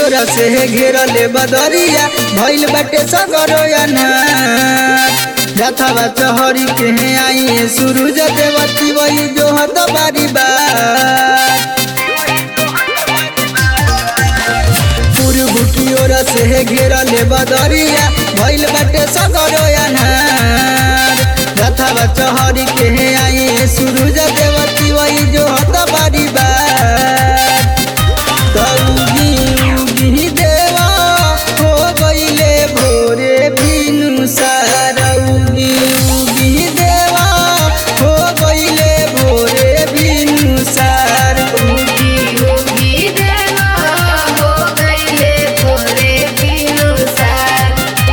ओरा से घेरले बदरिया भइल बाटे सगरो अनार रथवा चहरी के आई सूरज देवती वही जो हत बारी बार पूर्व की ओर से घेरले बदरिया भइल बाटे सगरो अनार रथवा चहरी के आई सूरज देवती वही जो हत बारी बार कौगी उगी देवा हो गईले भोरे बिनु सारौगी उगी देवा हो गईले भोरे बिनु सार उगी उगी देवा हो गईले भोरे बिनुसार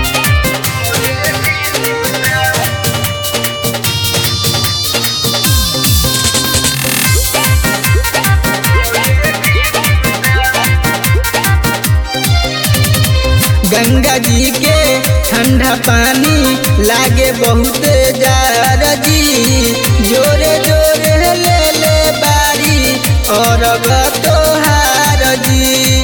गंगा जी के ठंडा पानी लागे बहुत जार जी जोरे जोरे ले ले बारी और तोहार जी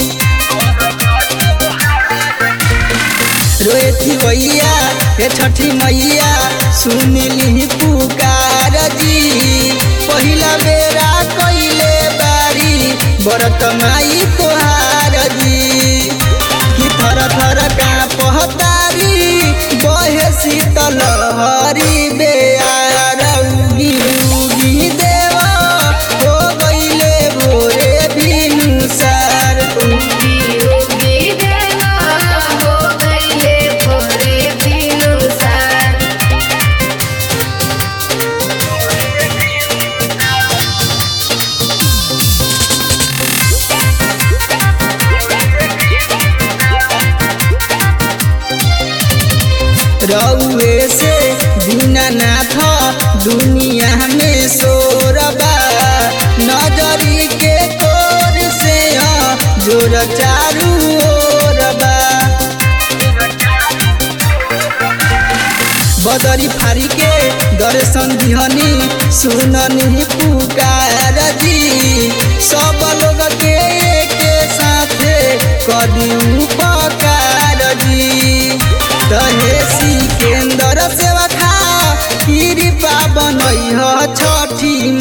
रोएती भैया हे छठी मैया सुनली पुकार जी पहिला बेरा कइले बारी बरत माई तोहार जी कि थर थर का पहतारी बहे शीतल हरी बेयार उगी उगी देवा हो गईले भोरे बिनु सार उगी उगी देवा हो गईले भोरे बिनुसार रउए से दीनानाथ दुनिया में सोरबा नजरी के कोर से ह जोर चारू ओरबा बदरी फारी के दर्शन दिहनी सुननी पुकार जी सब लोग के के साथे कदी उपकार जी तहे सिकेंदर सेवा खा कृपा बनई ह छठी